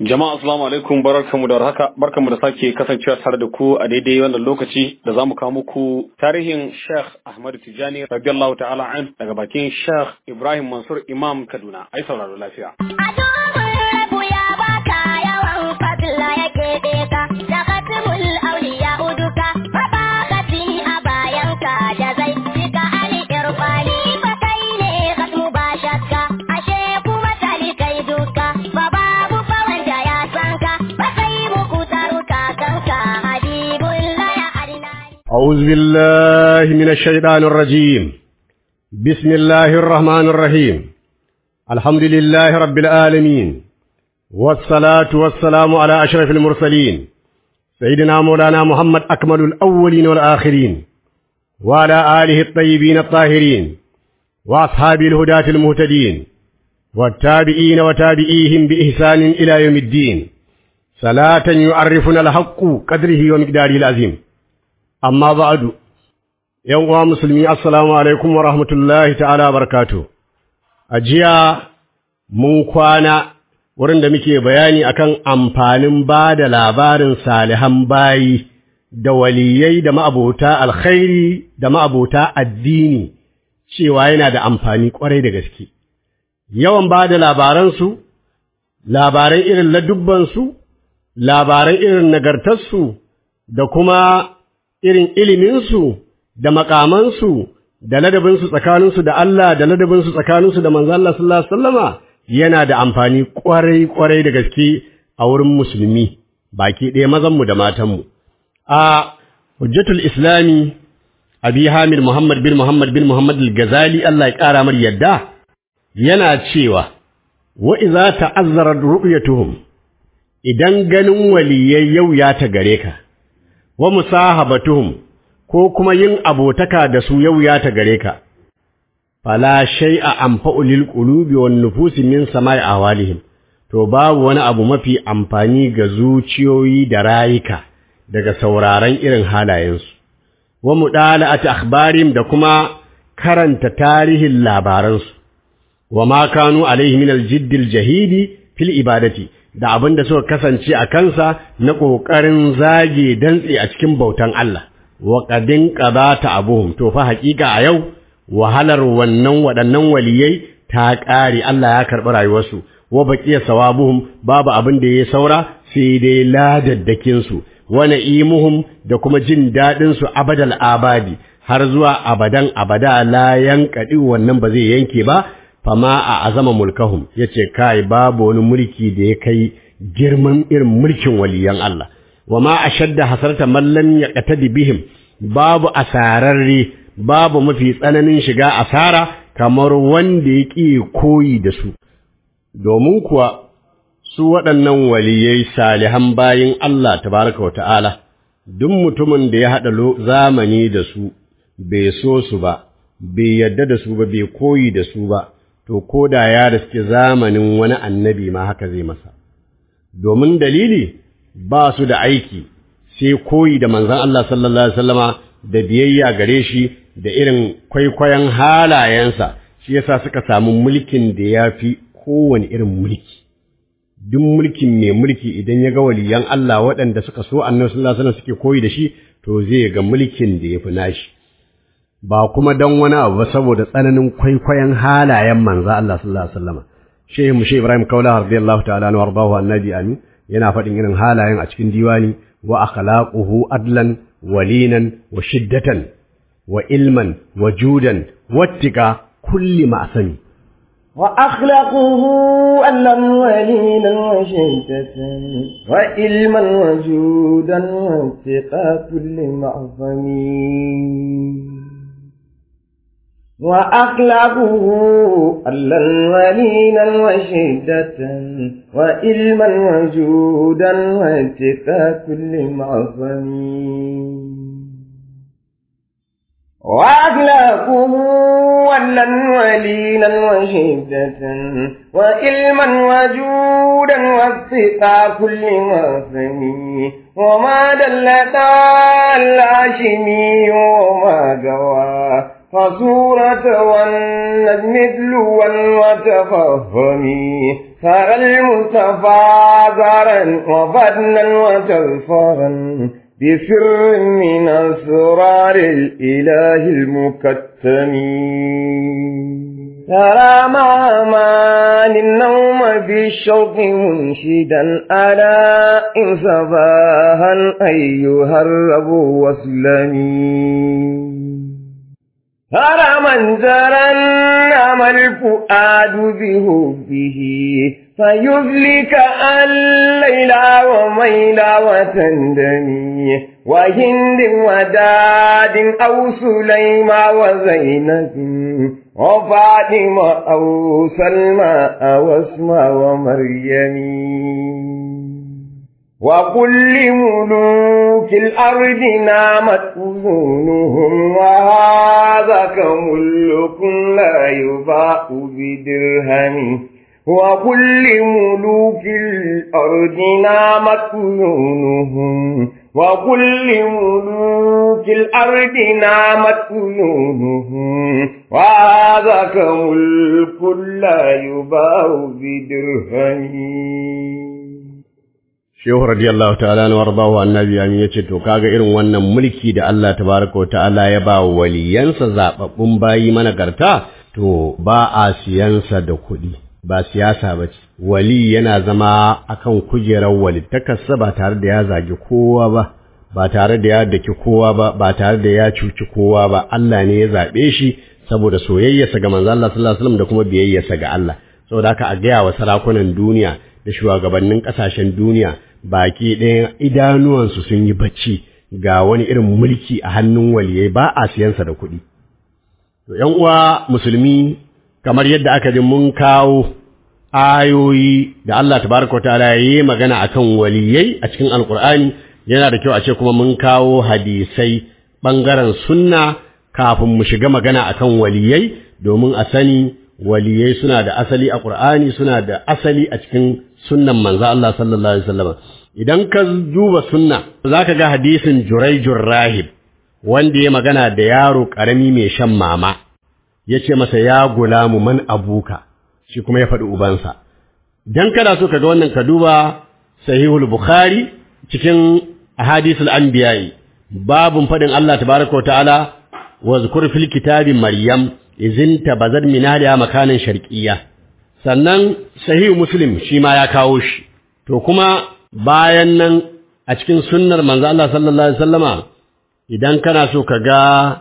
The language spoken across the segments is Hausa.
Jama'a assalamu alaikum barkanmu da haka barkanmu da sake kasancewa tare da ku a daidai wannan lokaci da zamu kawo muku tarihin Sheikh Ahmad Tijani radiyallahu ta'ala an daga bakin Sheikh Ibrahim Mansur Imam Kaduna ai sauraro lafiya. أعوذ بالله من الشيطان الرجيم بسم الله الرحمن الرحيم الحمد لله رب العالمين والصلاة والسلام على أشرف المرسلين سيدنا مولانا محمد أكمل الأولين والآخرين وعلى آله الطيبين الطاهرين وأصحاب الهداة المهتدين والتابعين وتابعيهم بإحسان إلى يوم الدين صلاة يعرفنا الحق قدره ومقداره العظيم amma ba'adu ‘yan uwa musulmi assalamu alaikum wa rahmatullahi ta'ala barakatu a jiya mun kwana wurin da muke bayani akan amfanin ba da labarin salihan bayi da waliyai da ma'abota alkhairi da ma'abota addini cewa yana da amfani kwarai da gaske yawan ba da labaransu labaran irin ladubbansu labaran irin nagartarsu da kuma irin iliminsu da makamansu da ladabinsu tsakaninsu da Allah da ladabinsu tsakaninsu da manzo Allah sallallahu alaihi wasallama yana da amfani kwarai kwarai da gaske a wurin musulmi baki ɗaya mazanmu da matanmu a hujjatul islami abi hamid muhammad bin muhammad bin muhammad al-ghazali Allah ya ƙara mar yadda yana cewa wa idza ta'azzara ru'yatuhum idan ganin waliyai yau ya ta gare ka wa musahabatuhum ko kuma yin abotaka da su yau ya ta gare ka fala shay'a anfa'u lil qulubi wan nufusi min sama'i awalihim to babu wani abu mafi amfani ga zuciyoyi da rayuka daga sauraron irin halayensu wa mudala'ati akhbarihim da kuma karanta tarihin labaransu wa ma kanu alaihi min al-jiddil jahidi fil ibadati da abin da suka kasance a kansa na ƙoƙarin zage dantse a cikin bautan Allah, wa ƙadin ƙabata abuhum, to fa haƙiƙa a yau, wahalar wannan waɗannan waliyai ta ƙare Allah ya karɓi rayuwarsu, wa baƙiya sawabuhum babu abin da ya saura sai dai ladaddakinsu, wa na'imuhum da kuma jin daɗinsu abadal abadi, har zuwa abadan abada la yankaɗi wannan ba zai yanke ba, fama a azama mulkahum ya ce kai babu wani mulki da ya kai girman irin mulkin waliyan Allah wa ma a shadda hasarta mallam ya ƙatadi bihim babu asararre babu mafi tsananin shiga asara kamar wanda ya ƙi koyi da su domin kuwa su waɗannan waliyai salihan bayin Allah tabaraka wa ta'ala duk mutumin da ya haɗa zamani da su bai so su ba bai yadda da su ba bai koyi da su ba to ko da ya riske zamanin wani annabi ma haka zai masa domin dalili ba su da aiki sai koyi da manzon Allah sallallahu alaihi wasallama da biyayya gare shi da irin kwaikwayon halayensa shi yasa suka samu mulkin da ya fi kowane irin mulki duk mulkin mai mulki idan ya ga waliyan Allah waɗanda suka so annabi sallallahu alaihi wasallam suke koyi da shi to zai ga mulkin da ya fi nashi ba kuma don wani abu ba saboda tsananin kwaikwayon halayen manzo Allah sallallahu alaihi wasallam shehu mushe Ibrahim Kaula radiyallahu ta'ala anhu wardahu annabi amin yana faɗin irin halayen a cikin diwani wa akhlaquhu adlan walinan wa shiddatan wa ilman wa judan wattika kulli ma'sami وأخلقه ألا ولينا وشدة وإلما وجودا واتقى كل معظم وأخلقه ألا ولينا وشدة وإلما وجودا واتقى كل معظم وأخلاقه ولا ولينا وشدة وإلما وجودا واتقى كل معظم وما دلت الهاشمي وما جوى فصورة والنجم مثل والوتفهم ترى المصطفى زارا وبدنا وتلفرا بسر من أسرار الإله المكتم ترى مع مان النوم بالشوق منشدا ألا إن صباها أيها الرب واسلمي ترى منظرا نام الفؤاد بهبه فيذلك الليل وميل وتندمي وهند وداد أو سليمى وزينب وفاطمة أو سلمى أو اسمى ومريم وكل ملوك الأرض نامت أذونهم وهذا كملك لا يباع بدرهم وكل ملوك الأرض نامت أذونهم وكل ملوك الأرض نامت أذونهم وهذا كملك لا يباع بدرهم Shehu radiyallahu ta'ala na warbahu annabi amin yace to kaga irin wannan mulki da Allah tabaraka wa ta'ala ya ba waliyansa zababbun bayi managarta to ba a siyansa da kuɗi ba siyasa ba ce wali yana zama akan kujerar walittakarsa ba tare da ya zagi kowa ba ba tare da ya daki kowa ba ba tare da ya cuci kowa ba Allah ne ya zaɓe shi saboda soyayyarsa ga manzo Allah sallallahu alaihi wasallam da kuma biyayyarsa ga Allah saboda haka a gaya wa sarakunan duniya da shugabannin ƙasashen duniya baki ɗaya idanuwansu sun yi bacci ga wani irin mulki a hannun waliyai ba a siyansa da kuɗi. To, ’yan uwa musulmi, kamar yadda aka ji mun kawo ayoyi da Allah tabaraka ta'ala ya yi magana a kan waliyai a cikin Alƙur'ani, yana da kyau a ce kuma mun kawo hadisai ɓangaren sunna kafin mu shiga magana a kan waliyai domin a sani waliyai suna da asali a Ƙur'ani suna da asali a cikin sunnan manzo Allah sallallahu alaihi wasallam idan ka duba sunna zaka ga hadisin Jurayjur Rahib wanda ya magana da yaro karami mai shan mama yace masa ya gulamu man abuka shi kuma ya faɗi ubansa dan kana so kaga wannan ka duba Sahihul Bukhari cikin ahadisul anbiya'i babun faɗin Allah tabaraka ta'ala wa zkur fil kitabi maryam izinta bazad min haliya makanin sharqiyya sannan sahihu muslim shi ma ya kawo shi to kuma bayan nan a cikin sunnar manzo Allah sallallahu alaihi wasallama idan kana so ka ga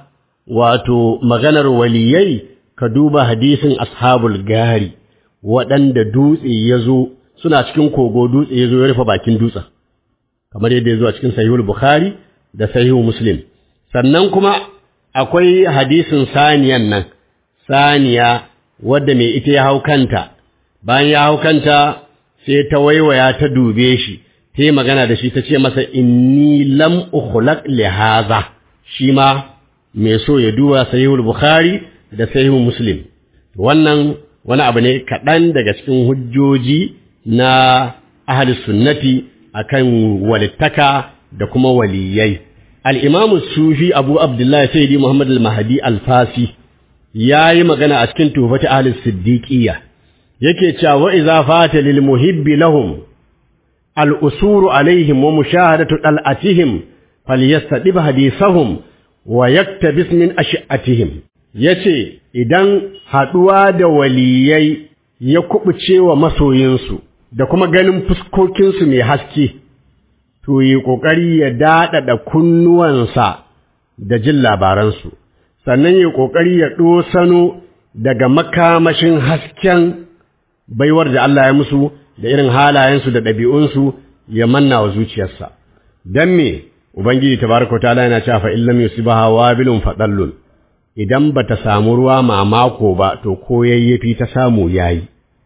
wato maganar waliyai ka duba hadisin ashabul gari waɗanda dutse ya zo suna cikin kogo dutse ya zo ya rufe bakin dutsen kamar yadda ya zo a cikin sahihul bukhari da sahihu muslim sannan kuma akwai hadisin saniyan nan saniya wadda mai ita ya hau kanta bayan ya hau kanta sai ta waiwaya ta dube shi ta yi magana da shi ta ce masa inni lam ukhlaq li hadha shi ma mai so ya duba sahihul bukhari da sahihul muslim wannan wani abu ne kaɗan daga cikin hujjoji na ahli sunnati akan walittaka da kuma waliyai al-imam sufi abu abdullahi sayyidi muhammad al-mahdi al-fasi yayi magana a cikin tufati ahli siddiqiyya yake cewa wa idza fata lil muhibbi lahum al usuru alaihim wa mushahadatu dal'atihim falyastadib hadisahum wa yaktabis min ash'atihim yace idan haduwa da waliyai ya kubuce wa masoyinsu da kuma ganin fuskokinsu mai haske to yi kokari ya dadada kunnuwansa da jin labaransu sannan yi kokari ya dosano daga makamashin hasken baiwar da Allah ya musu da irin halayensu da ɗabi'unsu ya manna wa zuciyarsa. Don me, Ubangiji tabaraka ta'ala yana cewa fa illam yusibaha wabilun fadallun idan bata samu ruwa mamako ba to ko yayyafi ta samu yayi.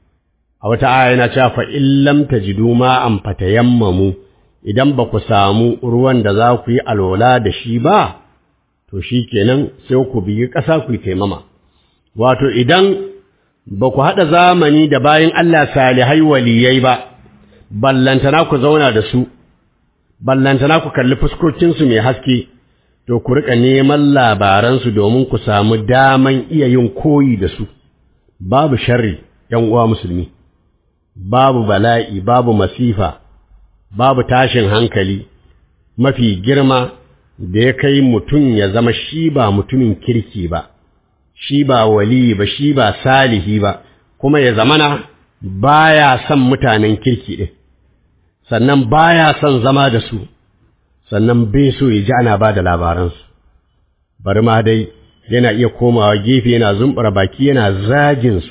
A wata aya yana cewa fa illam tajidu ma an fatayammamu idan ba ku samu ruwan da za ku yi alwala da shi ba to shikenan sai ku biyi ƙasa ku yi taimama. Wato idan ba ku haɗa zamani da bayan Allah salihai waliyai ba, ballantana ku zauna da su, ballantana ku kalli fuskokinsu mai haske, to ku riƙa neman labaransu domin ku samu daman iya yin koyi da su, babu sharri ‘yan uwa musulmi, babu bala'i babu masifa babu tashin hankali mafi girma da ya kai mutum ya zama shi ba mutumin kirki ba shi ba wali ba shi ba salihi ba kuma ya zamana baya son mutanen kirki ɗin sannan baya son zama da su sannan bai so ya ji ana ba da labaransu bari ma dai yana iya komawa gefe yana zumbura baki yana zaginsu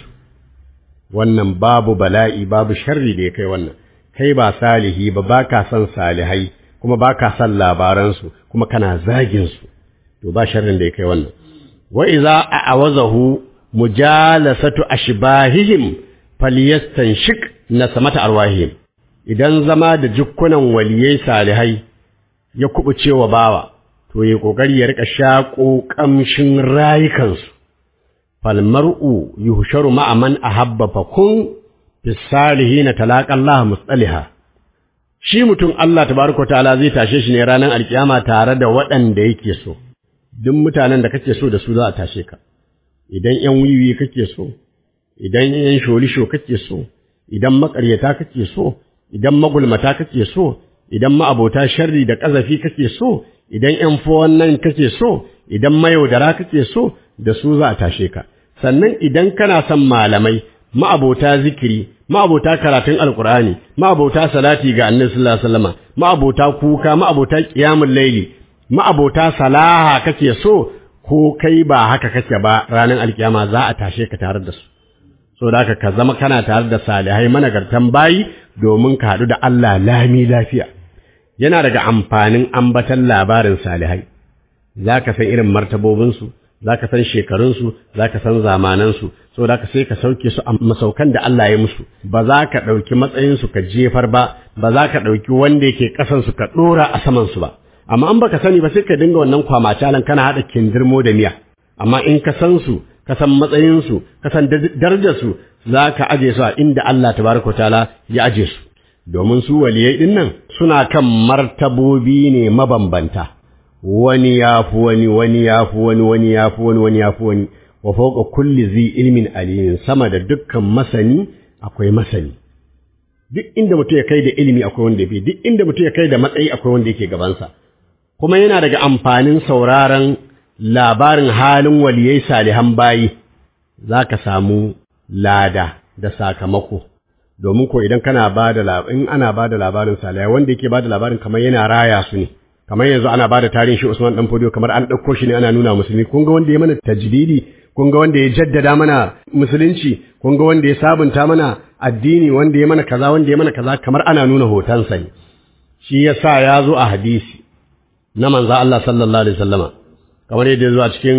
wannan babu bala'i babu sharri da ya kai wannan kai ba salihi ba ba ka son salihai kuma ba ka son labaransu kuma kana zaginsu to ba sharrin da ya kai wannan wa iza a'awazahu mujalasatu ashbahihim falyastanshik nasamata arwahihim idan zama da jukkunan waliyai salihai ya kubuce wa bawa to yi kokari ya rika shaƙo ƙamshin rayukansu falmar'u yuhsharu ma'a man ahabba fakun fis salihin talaqa Allah mustaliha shi mutum Allah tabaraka ta'ala zai tashe shi ne ranar alkiyama tare da waɗanda yake so duk mutanen da kake so da su za a tashe ka idan ƴan wiwi kake so idan ƴan sholisho kake so idan maƙaryata kake so idan magulmata kake so idan ma'abota sharri da ƙazafi kake so idan ƴan nan kake so idan mayaudara kake so da su za a tashe ka sannan idan kana son malamai ma'abota zikiri ma'abota karatun alkur'ani ma'abota salati ga annabi sallallahu alaihi wasallam ma'abota kuka ma'abota qiyamul laili ma'abota salaha kake so ko kai ba haka kake ba ranar alkiyama za a tashe ka tare da su so da ka zama kana tare da salihai managartan bayi domin ka haɗu da Allah lami lafiya yana daga amfanin ambatan labarin salihai za ka san irin martabobinsu za ka san shekarunsu za ka san zamanansu so da ka sai ka sauke su a masaukan da Allah ya musu ba za ka ɗauki matsayinsu ka jefar ba ba za ka ɗauki wanda yake ƙasansu ka ɗora a samansu ba amma an baka sani ba sai ka dinga wannan kwamacalan kana haɗa kindirmo da miya amma in ka san su ka san matsayinsu ka san darajarsu za ka aje su a inda Allah tabaraka ta'ala ya aje su domin su waliyai ɗin nan suna kan martabobi ne mabambanta wani ya fi wani wani ya fi wani wani ya fi wani wani ya fi wani wa fauka kulli zi ilmin alimin sama da dukkan masani akwai masani duk inda mutum ya kai da ilimi akwai wanda ya fi duk inda mutum ya kai da matsayi akwai wanda yake gabansa kuma yana daga amfanin sauraron labarin halin waliyai salihan bayi za ka samu lada da sakamako domin ko idan kana ba da in ana ba da labarin salihai wanda yake ba da labarin kamar yana raya su ne kamar yanzu ana ba da tarihin shi Usman dan Fodio kamar an ɗauko shi ne ana nuna musulmi kun ga wanda ya mana tajdidi kun ga wanda ya jaddada mana musulunci kun ga wanda ya sabunta mana addini wanda ya mana kaza wanda ya mana kaza kamar ana nuna hotonsa ne shi yasa ya zo a hadisi na manzo Allah sallallahu alaihi wasallama kamar yadda zuwa cikin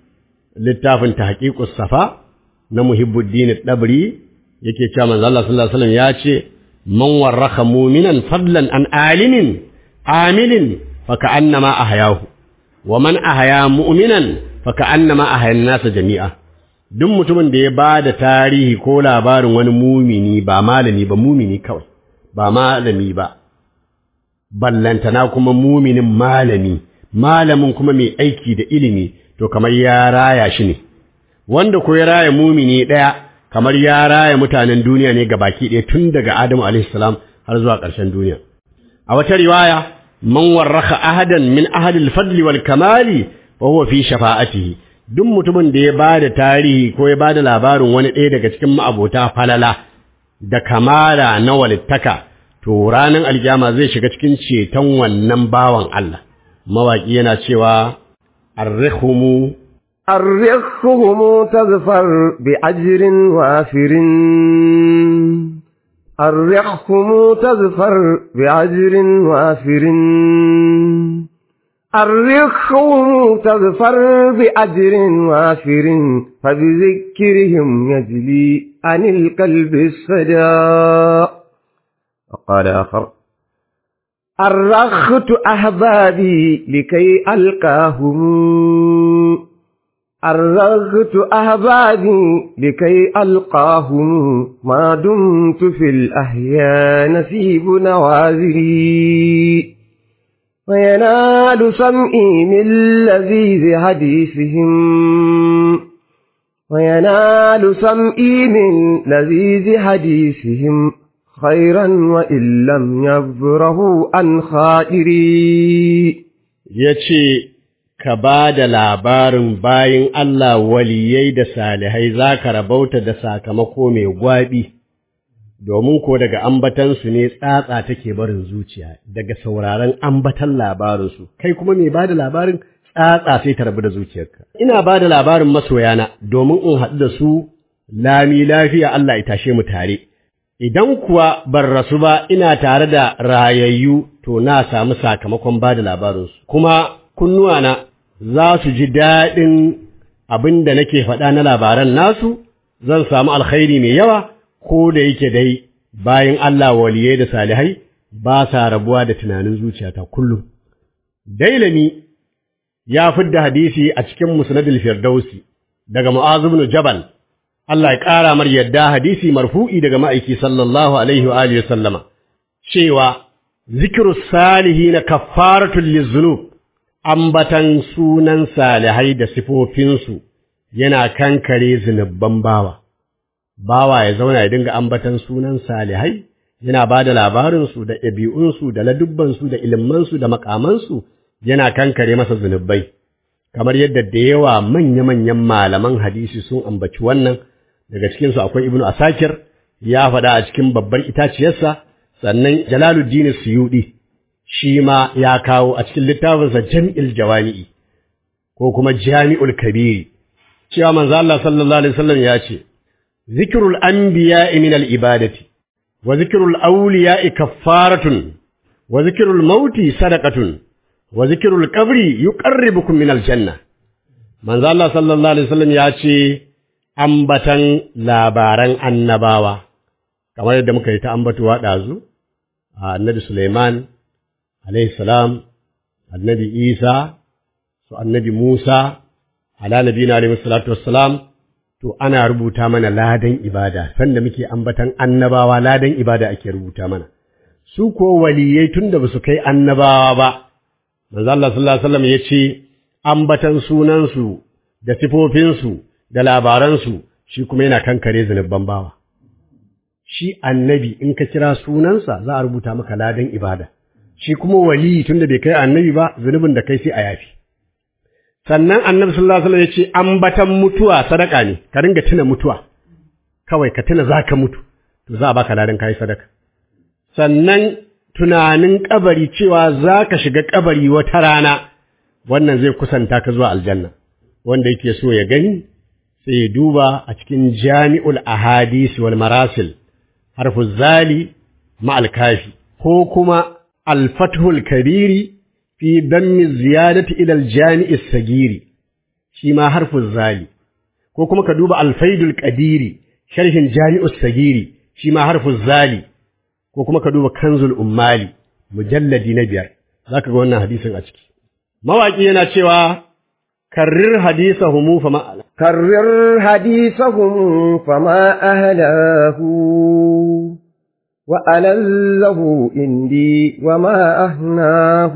littafin tahqiqus safa na muhibbuddin dabri yake cewa manzo Allah sallallahu alaihi wasallam ya ce man warraka mu'minan fadlan an alimin amilin فكأنما أحياه ومن أحيا مؤمنا فكأنما أحيا الناس جميعا duk mutumin da ya ba da tarihi ko labarin wani mumini ba malami ba mumini kawai ba malami ba ballantana kuma muminin malami malamin kuma mai aiki da ilimi to kamar ya raya shi ne wanda ko ya raya mumini ɗaya kamar ya raya mutanen duniya ne baki ɗaya tun daga Adamu alaihi salam har zuwa ƙarshen duniya a wata riwaya man warraka ahadan min ahadil fadli wal kamali wa huwa fi shafa'atihi duk mutumin da ya bada tarihi ko ya bada labarin wani ɗaya daga cikin ma'abota falala da kamala na walittaka to ranar aljama zai shiga cikin ceton wannan bawan Allah mawaki yana cewa arrihumu الرخهم تظفر بأجر وافر الرخهم تظفر بأجر وافر الرخهم تظفر بأجر وافر فبذكرهم يجلي عن القلب الصداء وقال آخر أرخت أحبابي لكي ألقاهم أرغت أحبابي لكي ألقاهم ما دمت في الأحياء نسيب نوازري وينال سمعي من لذيذ حديثهم وينال سمئي من لذيذ حديثهم خيرا وإن لم يبره عن خائري ya ce, Ka ba da labarin bayin Allah waliyai da salihai za ka rabauta da sakamako mai gwaɓi, domin ko daga ambatansu ne tsatsa take barin zuciya, daga sauraron ambatan labarinsu, kai kuma mai ba da labarin tsatsa sai ta rabu da zuciyarka. Ina ba da labarin masoyana domin in haɗu da su lami lafiya Allah ya tashe mu tare. Idan kuwa ban rasu ba ina tare da rayayyu to na samu sakamakon ba da labarinsu, kuma kunnuwana za su ji daɗin abin da nake faɗa na labaran nasu, zan samu alkhairi mai yawa, ko da yake dai bayan Allah waliyai da salihai ba sa rabuwa da tunanin zuciyata kullum. Dailami ya fidda hadisi a cikin musnadul firdausi daga Mu'az ibn Jabal Allah ya ƙara mar yadda hadisi marfu'i daga ma'aiki sallallahu alaihi wa alihi sallama cewa zikru salihina kaffaratul lizunub ambatan sunan salihai da sifofinsu yana kankare zunubban bawa bawa ya zauna ya dinga ambatan sunan salihai yana ba da labarinsu da ɗabi'unsu da ladubbansu da ilimansu da makamansu yana kankare masa zunubai kamar yadda da yawa manya-manyan malaman hadisi sun ambaci wannan daga cikinsu akwai ibnu asakir ya faɗa a cikin babbar itaciyarsa sannan jalaluddin suyudi shi ma ya kawo a cikin littafinsa jami'il jawami'i ko kuma jami'ul kabiri cewa manzo Allah sallallahu alaihi wasallam ya ce zikrul anbiya'i min al ibadati wa zikrul awliya'i kaffaratun wa zikrul mauti sadaqatun wa zikrul qabri yuqarribukum min al janna manzo Allah sallallahu alaihi wasallam ya ce ambatan labaran annabawa kamar yadda muka yi ta ambatuwa ɗazu a annabi Suleiman alaihi salam annabi Isa su annabi Musa ala nabiyina alaihi salatu wassalam to ana rubuta mana ladan ibada sanda muke ambatan annabawa ladan ibada ake rubuta mana su ko waliyai tunda ba su kai annabawa ba manzo Allah sallallahu alaihi wasallam yace ambatan sunansu da sifofinsu da labaransu shi kuma yana kankare zunubban bawa shi annabi in ka kira sunansa za a rubuta maka ladan ibada shi kuma wali tunda bai kai annabi ba zunubin da kai sai a yafi sannan annabi sallallahu alaihi wasallam ya ce ambatan mutuwa sadaka ne ka ringa tuna mutuwa kawai ka tuna zaka mutu to za a baka ladan kai sadaka sannan tunanin kabari cewa zaka shiga kabari wata rana wannan zai kusanta ka zuwa aljanna wanda yake so ya gani sai ya duba a cikin jami'ul ahadisi wal marasil harfu zali ma'al kafi ko kuma alfathul kabiri fi dammi ziyadati ila aljami'i sagiri shi ma harfu zali ko kuma ka duba alfaidul qadiri sharhin jami'us sagiri shi ma harfu zali ko kuma ka duba kanzul ummali mujalladi na biyar zaka ga wannan hadisin a ciki mawaki yana cewa karrir hadisahum fama كرر حديثهم فما أهلاه وألله إندي وما أهناه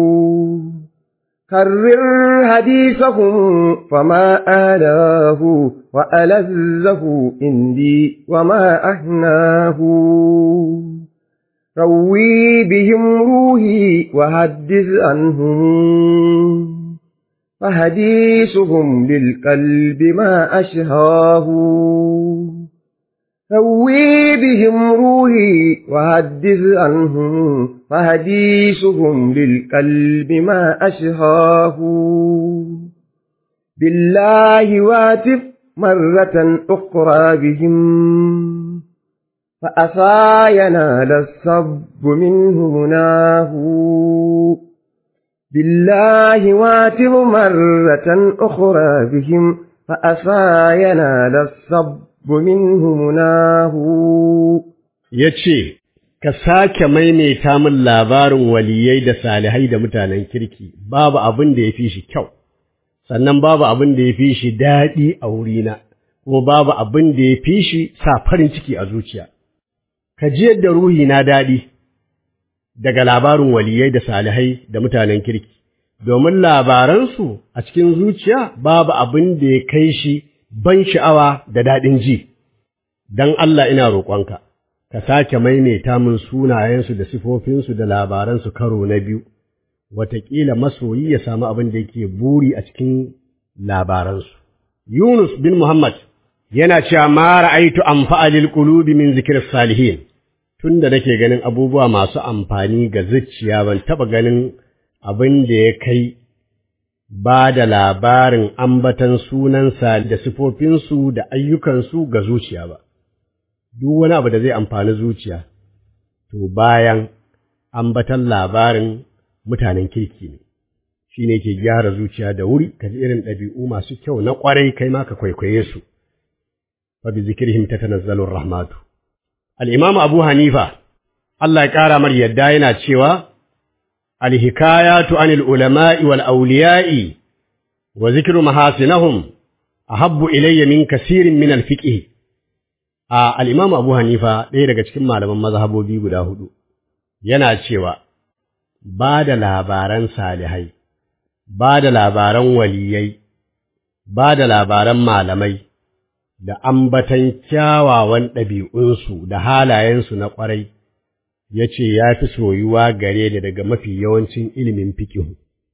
كرر حديثهم فما أهلاه وألله إندي وما أهناه روي بهم روحي وحدث عنهم فحديثهم للقلب ما أشهاه روي بهم روحي وحدث عنهم فحديثهم للقلب ما أشهاه بالله واتف مرة أخرى بهم فأسى ينال الصب منه مناه بالله واتب مرة أخرى بهم فأسى ينال الصب منه مناه ya ce, Ka sake maimaita min labarin waliyai da salihai da mutanen kirki, babu abin da ya fi shi kyau, sannan babu abin da ya fi shi daɗi a wurina, kuma babu abin da ya fi shi sa farin ciki a zuciya. Ka ji yadda ruhi na daɗi daga labarin waliyai da salihai da mutanen kirki, domin labaransu a cikin zuciya babu abin da ya kai shi ban sha'awa da daɗin ji, don Allah ina roƙonka, ka sake maimaita min sunayensu da sifofinsu da labaransu karo na biyu, wataƙila masoyi ya samu abin da yake buri a cikin labaransu. Yunus bin Muhammad yana cewa ma ra'aitu amfa'alil qulubi min zikir salihin tunda nake ganin abubuwa masu amfani ga zuciya ban taba ganin abin da ya kai ba da labarin ambatan sunansa da sifofinsu da ayyukansu ga zuciya ba duk wani abu da zai amfani zuciya to bayan ambatan labarin mutanen kirki ne shi ne ke gyara zuciya da wuri ka ji irin ɗabi'u masu kyau na ƙwarai kai ma ka kwaikwaye su fa bi zikrihim tatanazzalu rahmatu al-imam abu hanifa Allah ya ƙara mar yadda yana cewa al-hikayatu anil ulama'i wal awliya'i wa zikru mahasinahum ahabbu ilayya min kasirin min al-fiqh a al-imam abu hanifa ɗaya daga cikin malaman mazhabobi guda hudu yana cewa ba da labaran salihai ba da labaran waliyai ba da labaran malamai da ambatan kyawawan ɗabi'unsu da halayensu na ƙwarai, ya ce ya fi soyuwa gare da daga mafi yawancin ilimin fikihu.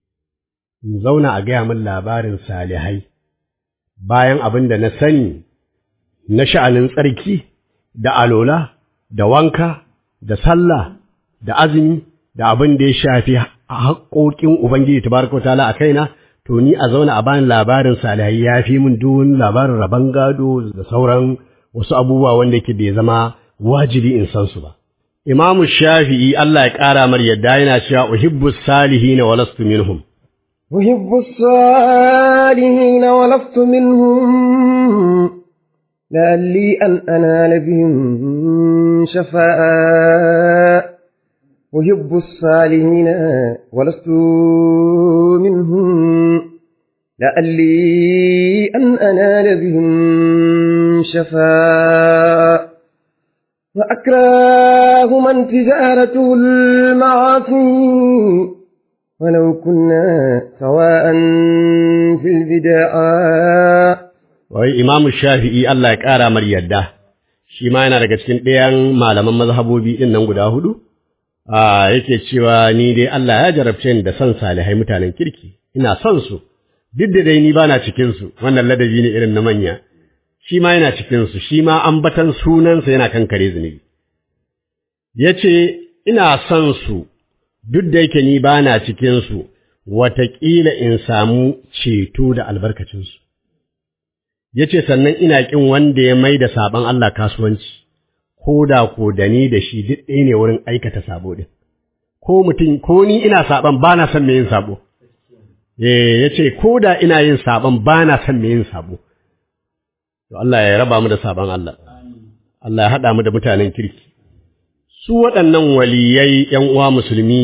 In zauna a gaya min labarin salihai, bayan abin da na sani na sha'anin tsarki, da alola, da wanka, da sallah, da azumi, da abin da ya shafi haƙoƙin Ubangiji tabaraka wa ta'ala a kaina, to ni a zauna a bani labarin salihai ya fi min duk labarin rabon gado da sauran wasu abubuwa wanda yake bai zama wajibi in san su ba. Imamu Shafi'i Allah ya ƙara mar yadda yana cewa uhibbu salihina wa lastu minhum. أحب الصالحين ولست منهم لعلي أن أنال بهم شفاء أحب الصالحين ولست منهم لعلي أن أنال بهم شفاء وأكره من تجارته المعاصي ولو كنا سواء في البداء Wai Imamu Shafi'i Allah ya ƙara mar yadda, shi ma yana daga cikin ɗayan malaman mazhabobi ɗin nan guda hudu, a yake cewa ni dai Allah ya jarabce ni da son salihai mutanen kirki, ina son su, duk da dai ni ba na cikinsu, wannan ladabi ne irin na manya, shi ma yana cikinsu, shi ma ambatan sunansa yana kan kare zunubi. Ya ce, ina son su, duk da yake ni ba na cikinsu, wataƙila in samu ceto da albarkacinsu. Ya ce, sannan ina ƙin wanda ya mai da saɓon Allah kasuwanci, ko da ko da ni da shi duk ɗaya ne wurin aikata sabo ɗin. Ko mutum, ko ni ina saɓon ba na son mai yin sabo. Eh, ya ce, ko da ina yin saɓon ba na son mai yin sabo. To Allah ya raba mu da saɓon Allah. Allah ya haɗa mu da mutanen kirki. Su waɗannan waliyai ‘yan uwa musulmi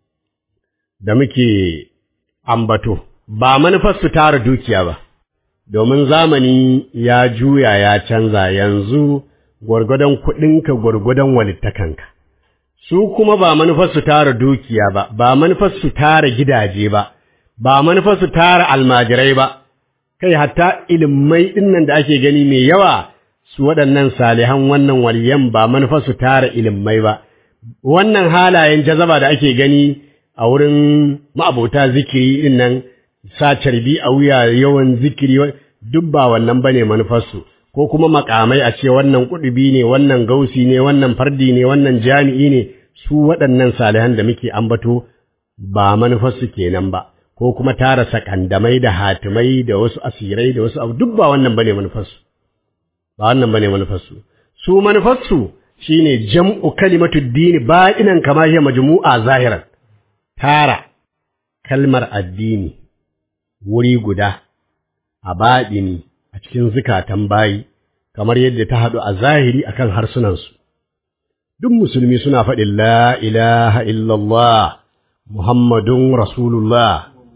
da muke ambato, ba manufar su tara dukiya ba, domin zamani ya juya ya canza yanzu gwargwadon kuɗinka gwargwadon walittakanka. Su kuma ba manufar su tara dukiya ba, ba manufar su tara gidaje ba, ba manufar su tara almajirai ba, kai hatta ilimai ɗinnan da ake gani mai yawa su waɗannan salihan wannan waliyan ba manufar su tara ilimai ba. Wannan halayen jazaba da ake gani a wurin ma'abota zikiri ɗin nan, sa carbi a wuya yawan zikiri duk ba wannan bane manufarsu. ko kuma makamai a ce wannan kudubi ne wannan gausi ne wannan fardi ne wannan jami'i ne su waɗannan salihan da muke ambato ba manufarsu kenan ba ko kuma tara sakandamai da hatimai da wasu asirai da wasu abu duk ba wannan bane manufarsu ba wannan bane manufarsu su manufarsu shine jam'u kalimatu dini ba'inan kama hiya majmu'a zahiran tara kalmar addini wuri guda a baɗini a cikin zukatan bayi kamar yadda ta haɗu a zahiri akan harsunansu. Duk musulmi suna faɗin la ilaha illallah Muhammadun Rasulullah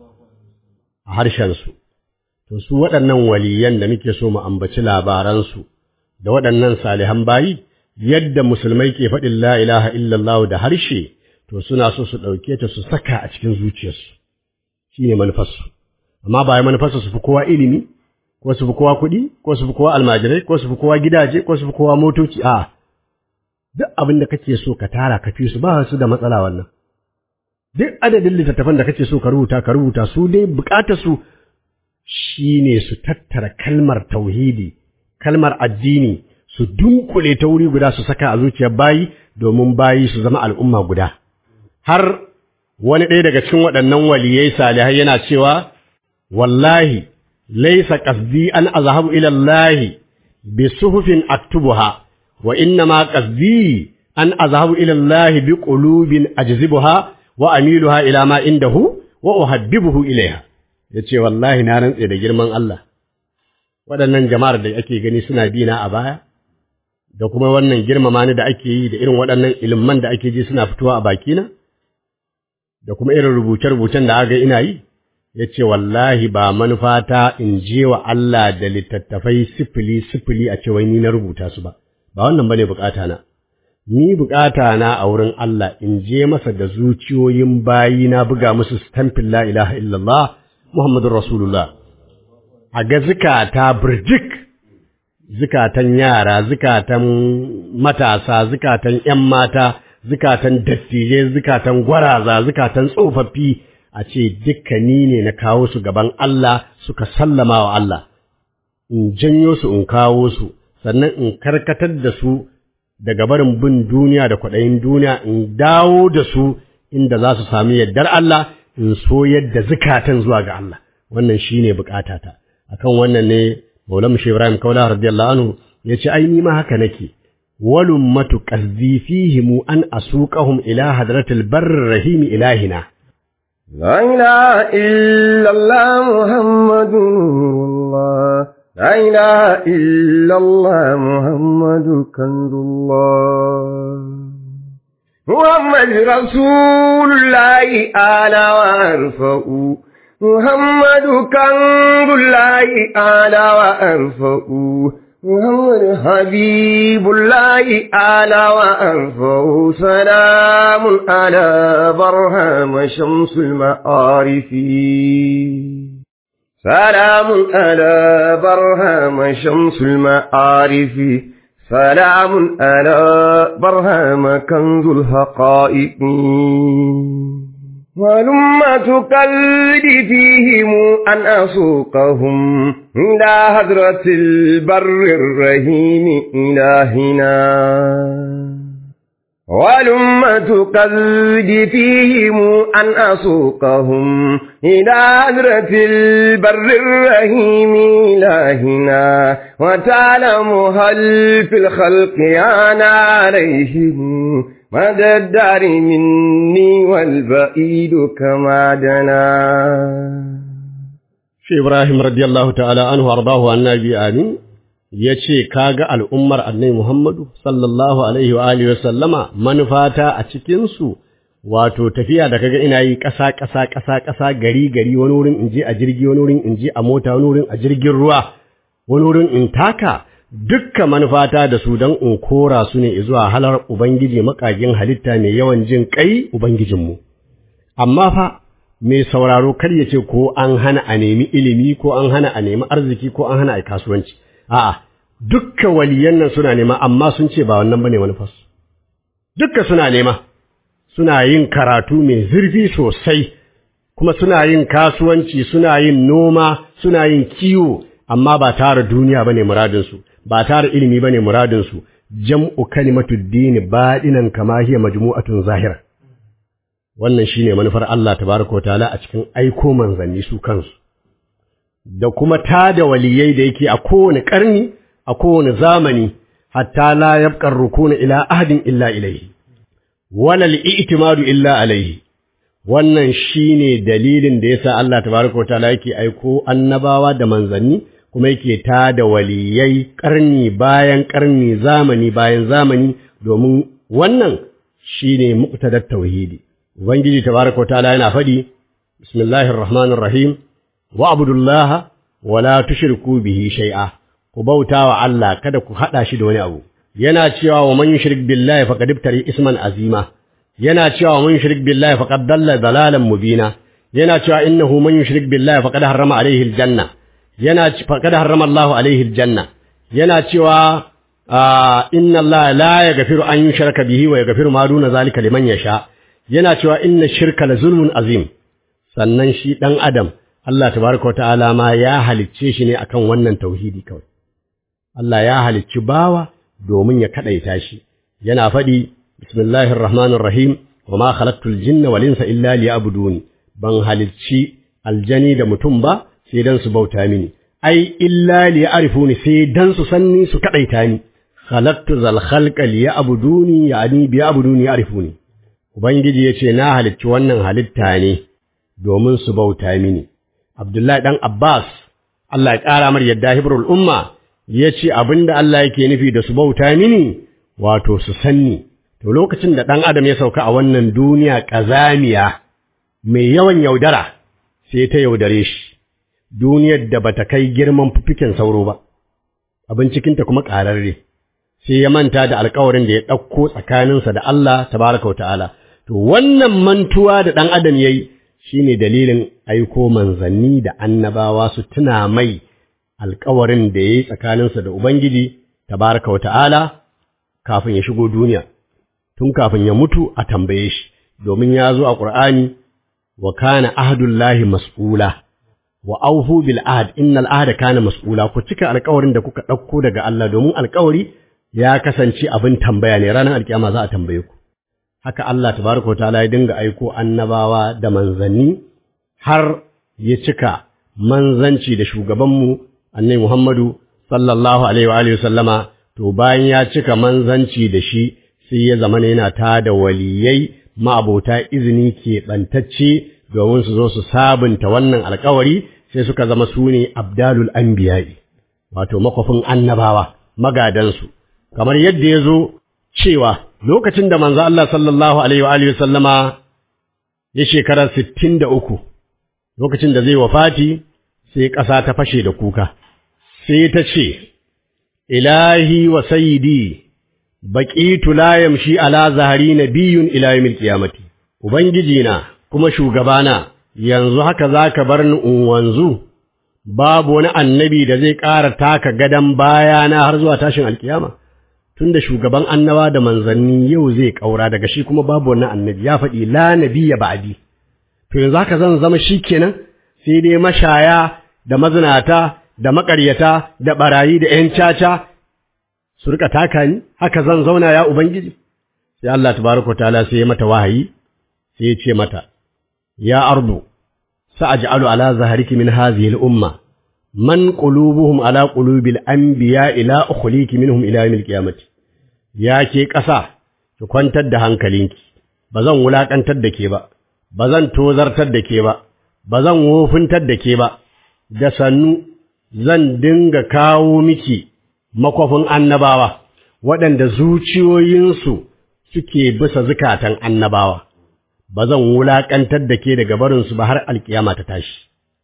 a harshensu. To su waɗannan waliyan da muke so mu ambaci labaransu da waɗannan salihan bayi yadda musulmai ke faɗin la ilaha illallah da harshe to suna so su ɗauke ta su saka a cikin zuciyarsu. Shi ne manufarsu. Amma ba manufarsu su fi kowa ilimi, ko su fi kowa kuɗi ko su fi kowa almajirai ko su fi kowa gidaje ko su fi kowa motoci a duk abin da kake so ka tara ka fi su ba su da matsala wannan duk adadin littattafan da kake so ka rubuta ka rubuta su dai bukatar su shine su tattara kalmar tauhidi kalmar addini su dunkule ta wuri guda su saka a zuciyar bayi domin bayi su zama al'umma guda har wani ɗaya daga cikin waɗannan waliyai salihai yana cewa wallahi laisa qasdi an azhabu ila Allah bi suhufin aktubuha wa inna ma qasdi an azhabu ila Allah bi qulubin ajzibuha wa amiluha ila ma indahu wa uhaddibuhu ilaiha yace wallahi na rantse da girman Allah waɗannan jama'ar da ake gani suna bina a baya da kuma wannan girmama ni da ake yi da irin waɗannan ilman da ake ji suna fitowa a bakina da kuma irin rubuce-rubucen da aka ina yi ya ce wallahi ba manufata in je wa Allah da littattafai sifili sifili a cewa ni na rubuta su ba ba wannan bane bukata na ni bukata na a wurin Allah in je masa da zuciyoyin bayi na buga musu stampin la ilaha illallah Muhammadur Rasulullah a ga zukata birjik zukatan yara zukatan matasa zukatan ’yan mata zukatan dattijai zukatan gwaraza zukatan tsofaffi a ce dukkani ne na kawo su gaban Allah suka sallama wa Allah in janyo su in kawo su sannan in karkatar da su daga barin bin duniya da kwaɗayin duniya in dawo da su inda za su sami yardar Allah in so yadda zukatan zuwa ga Allah wannan shine bukatata akan wannan ne Maulana Shehu Ibrahim Kaula radiyallahu anhu yace ai ni ma haka nake walum matu qazdi fihim an asuqahum ila hadratil barr rahim ilahina لا إله إلا الله محمد نور الله لا إله إلا الله محمد كنز الله محمد رسول الله آل وأرفع محمد كنز الله آل وأرفع محمد حبيب الله آل وأنفه سلام على برهام شمس المعارف سلام على برهام شمس المعارف سلام على برهام كنز الحقائق ولما تقلد فيهم أن أسوقهم إلى هدرة البر الرهيم إلهنا ولما تقلد فيهم أن أسوقهم إلى هدرة البر الرهيم إلهنا وتعلم هل في الخلق أنا عليهم مدى الدار مني والبعيد كما دنا shi Ibrahim radiyallahu ta'ala anhu ardahu annabi amin yace kaga al'ummar annabi Muhammadu sallallahu alaihi wa alihi wa sallama manufata a cikin su wato tafiya da kaga ina yi ƙasa ƙasa ƙasa ƙasa gari gari wani wurin in je a jirgi wani wurin in je a mota wani wurin a jirgin ruwa wani wurin in taka dukkan manufata da su don in kora su ne zuwa halar Ubangiji makagin halitta mai yawan jin kai Ubangijinmu. Amma fa, mai sauraro kar ya ce ko an hana a nemi ilimi ko an hana a nemi arziki ko an hana a kasuwanci. A'a, dukkan waliyan nan suna nema amma sun ce ba wannan bane manufarsu. Dukka suna nema, suna yin karatu mai zurfi sosai, kuma suna yin kasuwanci, suna yin noma, suna yin kiwo, amma ba tara duniya bane muradinsu. ba tara ilimi bane muradin su jam'u kalimatu dini badinan kama hiya majmu'atun zahira wannan shine manufar Allah tabaraka wa ta'ala a cikin aiko manzanni su kansu da kuma tada waliyai da yake a kowane karni a kowane zamani hatta la yabqa rukuna ila ahadin illa ilayhi wala al-i'timadu illa alayhi wannan shine dalilin da yasa Allah tabaraka wa ta'ala yake aiko annabawa da manzanni kuma yake ta da waliyai ƙarni bayan ƙarni zamani bayan zamani domin wannan shine muqtadar tauhidi ubangiji tabaraka ta'ala yana faɗi bismillahir rahmanir rahim wa abudullaha wa la tushriku bihi shay'a ku bautawa Allah kada ku hada shi da wani abu yana cewa wa man yushrik billahi faqad ibtari isman azima yana cewa wa man yushrik billahi faqad dalla dalalan mubina yana cewa innahu man yushrik billahi faqad harrama alayhi aljanna yana faqad harrama Allahu alaihi aljanna yana cewa inna Allah la yaghfiru an yushraka bihi wa yaghfiru ma duna zalika liman yasha yana cewa inna shirka la zulmun azim sannan shi dan adam Allah tabaraka wa ta'ala ma ya halicce shi ne akan wannan tauhidi kawai Allah ya halicci bawa domin ya kadaita shi yana faɗi bismillahir rahmanir rahim wa ma khalaqtul jinna wal insa illa liya'buduni ban halicci aljani da mutum ba sai dan su bauta mini ai illa liya'rifuni sai dan su sanni su kadaita ni khalaqtu zal khalqa liya'buduni yani biya'buduni ya'rifuni ubangiji yace na halicci wannan halitta ne domin su bauta mini Abdullahi dan Abbas Allah ya ƙara mar yadda hibrul umma yace abinda Allah yake nufi da su bauta mini wato su sanni to lokacin da ɗan adam ya sauka a wannan duniya ƙazamiya mai yawan yaudara sai ta yaudare shi duniyar da bata kai girman fifikin sauro ba abin cikinta kuma ƙararre sai ya manta da alkawarin da ya ɗauko tsakaninsa da Allah tabaraka wa ta'ala to wannan mantuwa da ɗan adam ya yi shi ne dalilin aiko manzanni da annabawa su tuna mai alkawarin da ya yi tsakaninsa da Ubangiji tabaraka wa ta'ala kafin ya shigo duniya tun kafin ya mutu a tambaye shi domin ya zo a ƙur'ani wa kana ahdullahi mas'ula wa aufu bil ahd innal ahda kana mas'ula ku cika alƙawarin da kuka ɗauko daga Allah domin alƙawari ya kasance abin tambaya ne ranar alkiyama za a tambaye ku haka Allah tabaraka wa ta'ala ya dinga aiko annabawa da manzanni har ya cika manzanci da shugabanmu annabi Muhammadu sallallahu alaihi wa alihi sallama to bayan ya cika manzanci da shi sai ya zama yana ta da waliyai ma'abota izini ke ɓantacce domin su zo su sabunta wannan alkawari sai suka zama su ne abdalul anbiya'i wato makwafin annabawa magadansu kamar yadda ya zo cewa lokacin da manzo Allah sallallahu alaihi wa alihi sallama ya shekara sittin da uku lokacin da zai wafati sai ƙasa ta fashe da kuka sai ta ce ilahi wa sayyidi baqitu la yamshi ala zahari nabiyyun ila yawmil qiyamati ubangiji na kuma shugabana yanzu haka zaka bar ni in wanzu babu wani annabi da zai ƙara taka gadan bayana har zuwa tashin alkiyama tunda shugaban annaba da manzanni yau zai ƙaura daga shi kuma babu wani annabi ya faɗi la nabiyya ba'di to yanzu haka zan zama shikenan sai dai mashaya da mazinata da maƙaryata da barayi da ƴan caca su rika taka ni haka zan zauna ya ubangiji sai Allah tabaraka ta'ala sai ya mata wahayi sai ya ce mata ya ardu sa'aj'alu ala zahriki min hadhihi al-umma man qulubuhum ala qulubil anbiya ila ukhliki minhum ila yawmil qiyamati ya ke ƙasa ki kwantar da hankalinki ba zan wulakantar da ke ba ba zan tozartar da ke ba ba zan wofintar da ke ba da sannu zan dinga kawo miki makwafin annabawa waɗanda zuciyoyinsu suke bisa zukatan annabawa ba zan wulaƙantar da ke daga barinsu ba har alƙiyama ta tashi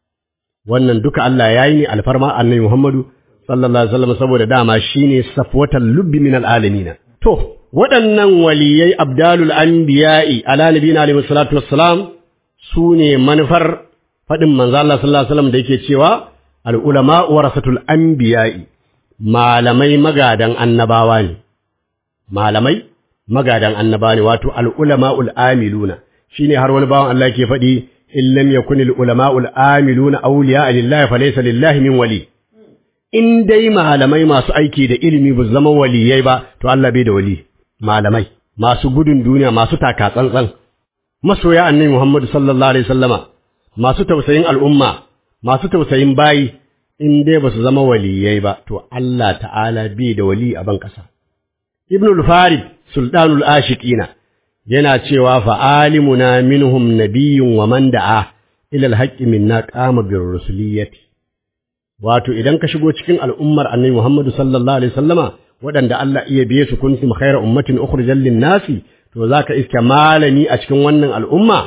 wannan duka Allah ya yi ne alfarma annabi Muhammadu sallallahu alaihi wasallam saboda dama shine safwatal lubbi min alalamina to waɗannan waliyai abdalul anbiya'i ala nabiyina alaihi salatu wassalam su ne manufar faɗin manzo Allah sallallahu alaihi wasallam da yake cewa al ulama warasatul anbiya'i malamai magadan annabawa ne malamai magadan annabawa ne wato al ulama'ul amiluna shine har wani bawan Allah yake faɗi in lam yakun al ulama'ul amiluna awliya lillahi falaysa lillahi min wali in dai malamai masu aiki da ilimi ba zama waliyai ba to Allah bai da wali malamai masu gudun duniya masu taka tsantsan masoya annabi Muhammad sallallahu alaihi wasallama masu tausayin al'umma masu tausayin bayi in dai ba su zama waliyai ba to Allah ta'ala bai da wali a ban kasa Ibn al-Farid sultanul ashiqina yana cewa fa alimuna minhum nabiyyun wa man da'a ila al-haqqi minna qama bir rusuliyyati wato idan ka shigo cikin al'ummar annabi Muhammad sallallahu alaihi wasallama waɗanda Allah iya biye su kuntum khayra ummatin ukhrijal lin-nasi to zaka iska malami a cikin wannan al'umma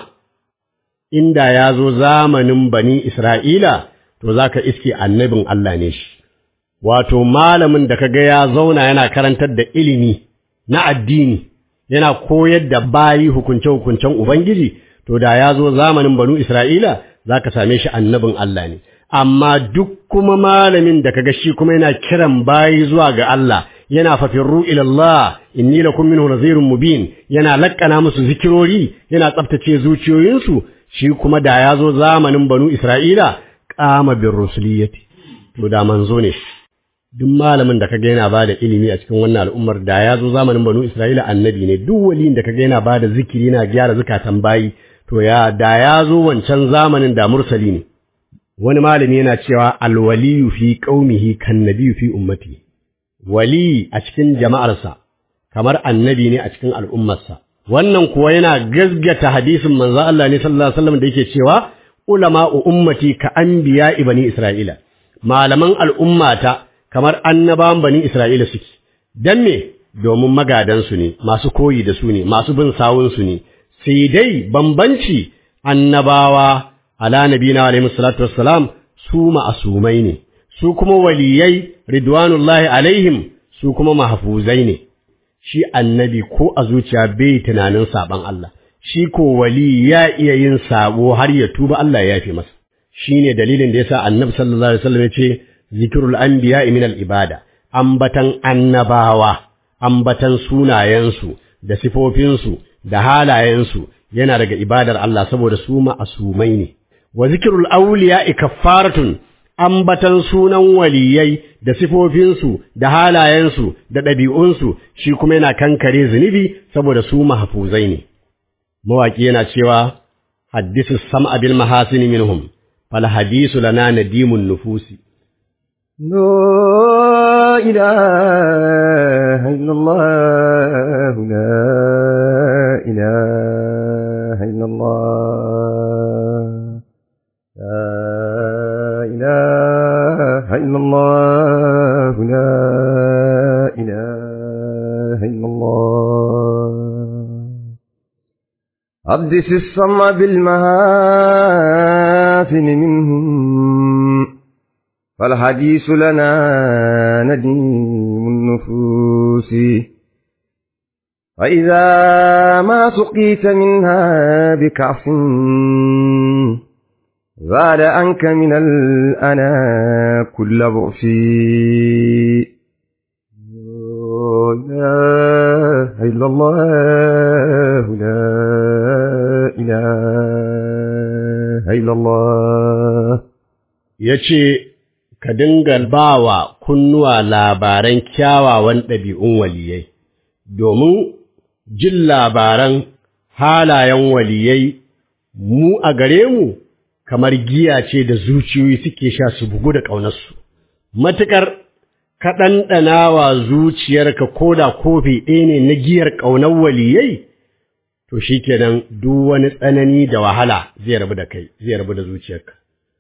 inda ya zo zamanin bani Isra'ila to zaka iske annabin Allah ne shi wato malamin da kaga ya zauna yana karantar da ilimi na addini yana koyar da bayi hukunce-hukuncen Ubangiji to da ya zo zamanin banu Isra'ila zaka same shi annabin Allah ne amma duk kuma malamin da kaga shi kuma yana kiran bayi zuwa ga Allah yana fafirru ila Allah inni lakum minhu nazirun mubin yana lakkana musu zikirori yana tsaftace zuciyoyinsu shi kuma da ya zo zamanin banu Isra'ila qama bir rusuliyati to da manzo ne duk malamin da kaga yana bada ilimi a cikin wannan al'ummar da ya zo zamanin banu Isra'ila annabi ne duk waliyin da kaga yana bada zikiri yana gyara zakatan bayi to ya da ya zo wancan zamanin da mursali ne wani malami yana cewa alwaliyu fi qaumihi kan nabiyyu fi ummati wali a cikin jama'arsa kamar annabi ne a cikin al'ummarsa wannan kuwa yana gazgata hadisin manzo Allah ne sallallahu alaihi wasallam da yake cewa ulama ummati ka anbiya bani isra'ila malaman al'ummata kamar annabawan bani isra'ila suke dan me domin magadansu ne masu koyi da su ne masu bin sawunsu ne sai dai bambanci annabawa ala nabina alaihi salatu wassalam su ma'asumai ne su kuma waliyai ridwanullahi alaihim su kuma mahfuzai ne shi annabi ko a zuciya bai tunanin saban Allah shi ko wali ya iya yin sabo har ya tuba Allah ya yafe masa shine dalilin da yasa annabi sallallahu alaihi wasallam ya ce zikrul anbiya min al ibada ambatan annabawa ambatan sunayensu da sifofinsu da halayensu yana daga ibadar Allah saboda su ma'asumai ne wa zikrul awliya kaffaratun ambatan sunan waliyai da sifofinsu da halayensu da ɗabi'unsu shi kuma yana kankare zunubi saboda su mahfuzai ne mawaki yana cewa haddisu sam'a bil mahasini minhum fal hadisu lana nadimun nufusi لا إله إلا الله لا إله إلا الله لا إله إلا الله لا إله إلا الله حدث السمع بالمهافن منهم فالحديث لنا نديم النفوس فإذا ما سقيت منها بكعف زاد عنك من الأنا كل بؤس لا إله إلا الله لا إله إلا الله yace ka dinga bawa kunnuwa labaran kyawawan ɗabi'un waliyai domin jin labaran halayen waliyai mu a gare mu kamar giya ce da zuciyoyi suke sha su bugu da ƙaunarsu. Matuƙar ka ɗanɗana wa zuciyarka ko da kofi ɗaya ne na giyar ƙaunar waliyai, to shi kenan duk wani tsanani da wahala zai rabu da kai, zai rabu da zuciyarka.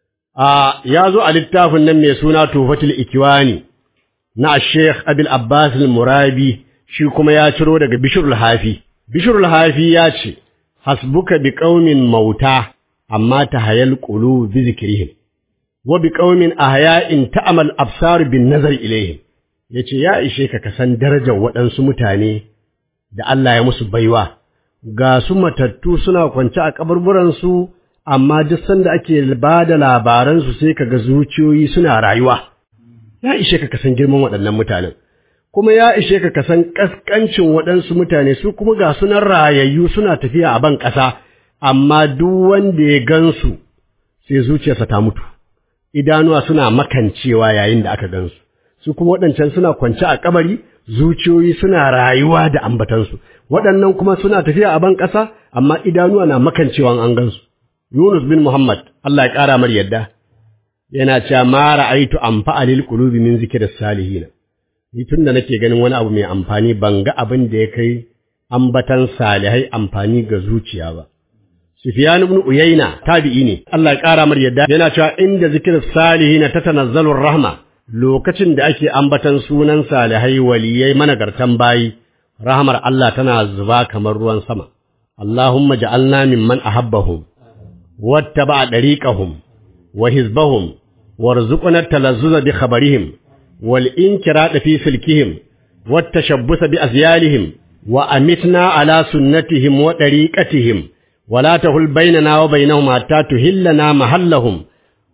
A ya zo a littafin nan mai suna Tufatul Ikiwani na Sheikh Abil Abbas al-Murabi shi kuma ya ciro daga Bishirul Hafi. Bishirul Hafi ya ce, Hasbuka bi ƙaumin mauta amma ta hayal ƙulu bi zikirihim, wa bi ƙaumin ahya'in ta'amal absar bin nazar ilaihim, ya ce, Ya ishe ka kasan darajar waɗansu mutane da Allah ya musu baiwa, ga su matattu suna kwance a kaburburansu, amma duk sanda ake ba da labaransu sai ka ga zuciyoyi suna rayuwa. Ya ishe ka kasan girman waɗannan mutanen. Kuma ya ishe ka kasan ƙasƙancin waɗansu mutane su kuma ga sunan rayayyu suna tafiya a ban ƙasa, amma duk wanda ya gansu sai zuciyarsa ta mutu, idanuwa suna makancewa yayin da aka gansu, su kuma waɗancan suna kwance a kabari, zuciyoyi suna rayuwa da ambatansu, waɗannan kuma suna tafiya a ban ƙasa, amma idanuwa na makancewa an gansu. Yunus bin Muhammad, Allah ya ƙara mar yadda, yana cewa ma ra'aitu amfa lil qulubi min zikri salihin. Ni tun da nake ganin wani abu mai amfani ban ga abin da ya kai ambatan salihai amfani ga zuciya ba. Sufyan ibn Uyayna tabi'i ne Allah ya ƙara mar yadda yana cewa inda zikir salihin tatanazzalu rahma lokacin da ake ambatan sunan salihai waliyai managartan bayi rahmar Allah tana zuba kamar ruwan sama Allahumma ja'alna mimman ahabbahum wattaba dariqahum wa hizbahum warzuqna talazzuza bi khabarihim wal inkirada fi silkihim wat tashabbusa bi azyalihim wa amitna ala sunnatihim wa dariqatihim ولا تهل بيننا وبينهم حتى تهلنا محلهم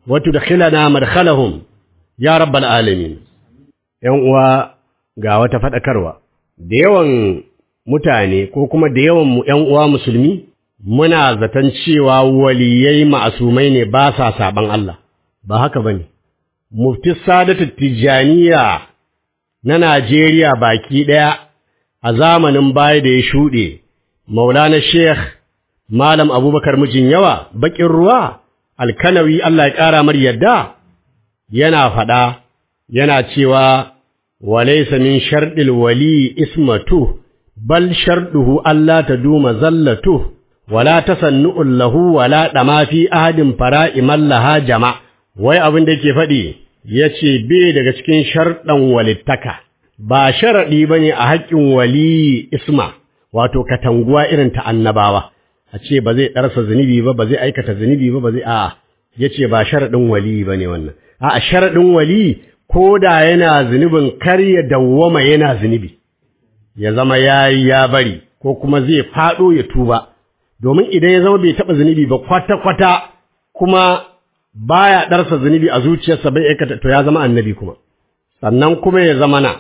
wa tudkhilana madkhalahum ya rabbal alamin yan uwa ga wata fadakarwa da yawan mutane ko kuma da yawan mu yan uwa musulmi muna zaton cewa waliyai ma'asumai ne ba sa saban Allah ba haka bane mufti sadatu tijaniya na Najeriya baki daya a zamanin baya da ya shuɗe maulana sheikh malam abubakar mijin yawa bakin ruwa alkanawi Allah ya ƙara mar yadda yana faɗa yana cewa walaysa min sharɗil wali ismatu bal sharɗuhu Allah ta duma zallatu wala tasannu'un lahu wala dama fi ahadin fara'i mallaha jama wai abin da yake faɗi yace bai daga cikin sharɗan walittaka ba sharaɗi bane a haƙƙin wali isma wato katanguwa irin ta annabawa a ce ba zai ɗarsa zunubi ba ba zai aikata zunubi ba ba zai a'a yace ba sharaɗin wali bane wannan a'a sharaɗin wali ko da yana zunubin kar ya dawwama yana zunubi ya zama yayi ya bari ko kuma zai faɗo ya tuba domin idan ya zama bai taɓa zunubi ba kwata-kwata kuma baya ɗarsa zunubi a zuciyarsa bai aikata to ya zama annabi kuma sannan kuma ya zama na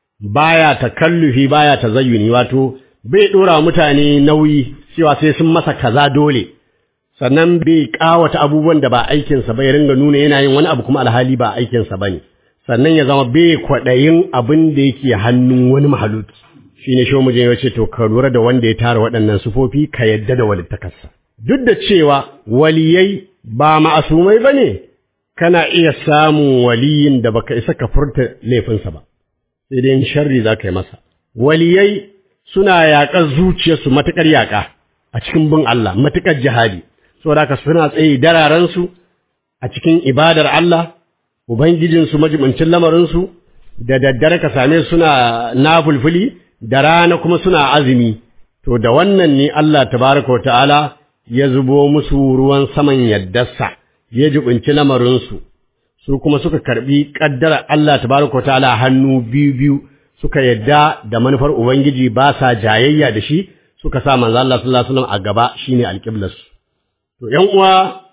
baya takallufi baya tazayyuni wato bai ɗora mutane nauyi cewa sai sun masa kaza dole sannan bai ƙawata abubuwan da ba aikinsa ba ya ringa nuna yana yin wani abu kuma alhali ba aikinsa ba ne sannan ya zama bai kwaɗayin abin da yake hannun wani mahaluki shi ne shi mujin ya ce to ka lura da wanda ya tara waɗannan sufofi ka yadda da walittakarsa duk da cewa waliyai ba ma'asumai ba ne kana iya samun waliyin da baka isa ka furta laifinsa ba sai dai sharri za ka yi masa waliyai suna yaƙar zuciyarsu matuƙar yaƙa a cikin bin Allah matuƙar jihadi saboda haka suna tsaye dararansu a cikin ibadar Allah ubangijinsu majibincin lamarinsu da daddare ka same suna nafulfuli da rana kuma suna azumi to da wannan ne Allah tabaraka wa ta'ala ya zubo musu ruwan saman yaddarsa ya jibinci lamarinsu su kuma suka karbi kaddara Allah tabaraka wa ta'ala hannu biyu biyu suka yadda da manufar ubangiji ba sa jayayya da shi suka sa manzo Allah sallallahu alaihi wasallam a gaba shine alqiblarsu to ƴan uwa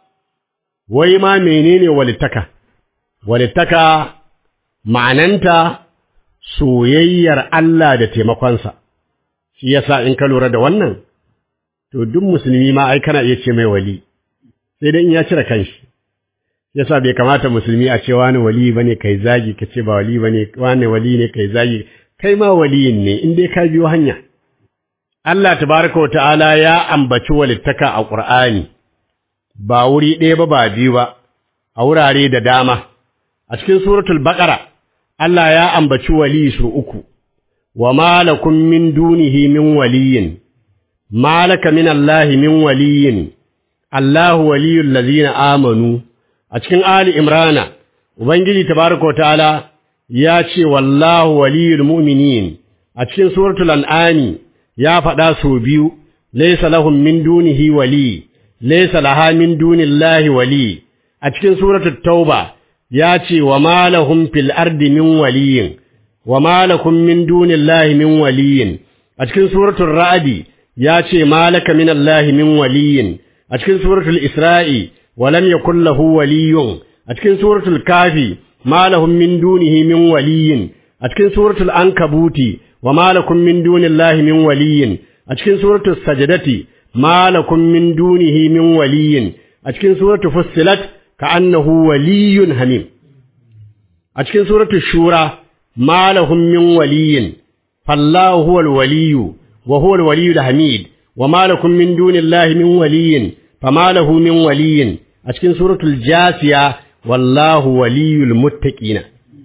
wai ma menene walittaka walittaka ma'ananta soyayyar Allah da taimakonsa, shi yasa in ka lura da wannan, to duk musulmi ma ai kana iya ce mai wali, sai dai in ya cire kanshi. Yasa bai kamata musulmi a ce wani wali ba ne kai zagi ka ce ba wali ba ne wani wali ne kai zagi, kai ma waliyin ne in dai ka biyo hanya. Allah tabaraka wa ta'ala ya ambaci walittaka a Ƙur'ani, ba wuri ɗaya ba ba biyu ba, a wurare da dama. A cikin suratul Baƙara, Allah ya ambaci wali su uku, wa malakum min dunihi min waliyin, malaka min Allahi min waliyin, Allahu waliyul lazina amanu, a cikin Ali Imrana, Ubangiji tabaraka ta'ala ya ce wallahu waliyul mu'minin, a cikin suratul An'ami ya faɗa sau biyu, laisa lahum min dunihi wali, laisa laha min dunillahi wali, a cikin suratul Tauba ya ce wa malahum fil ardi min waliyin wa malakum min dunillahi min waliyin a cikin suratul ra'di ya ce malaka min allahi min waliyin a cikin suratul isra'i wa lam yakul lahu waliyun a cikin suratul kafi malahum min dunihi min waliyin a cikin suratul ankabuti wa malakum min dunillahi min waliyin a cikin suratul sajdati malakum min dunihi min waliyin a cikin suratul fussilat كأنه ولي هميم أتكن سورة الشورى ما لهم من ولي فالله هو الولي وهو الولي الحميد وما لكم من دون الله من ولي فما له من ولي أتكن سورة الجاسية والله ولي المتقين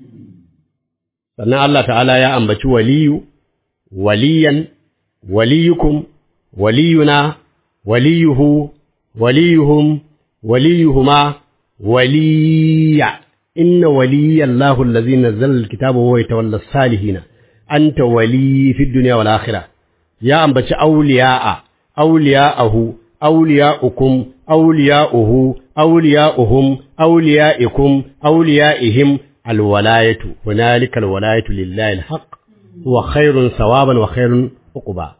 sannan Allah ta'ala ya ambaci waliyu waliyan waliyukum waliyuna waliyuhu waliyuhum waliyuhuma وليا إن ولي الله الذي نزل الكتاب وهو يتولى الصالحين أنت ولي في الدنيا والآخرة يا أم بچ أولياء أولياءه أولياؤكم أولياؤه أولياؤهم أوليائكم أوليائهم الولاية هنالك الولاية لله الحق هو خير ثوابا وخير عقبا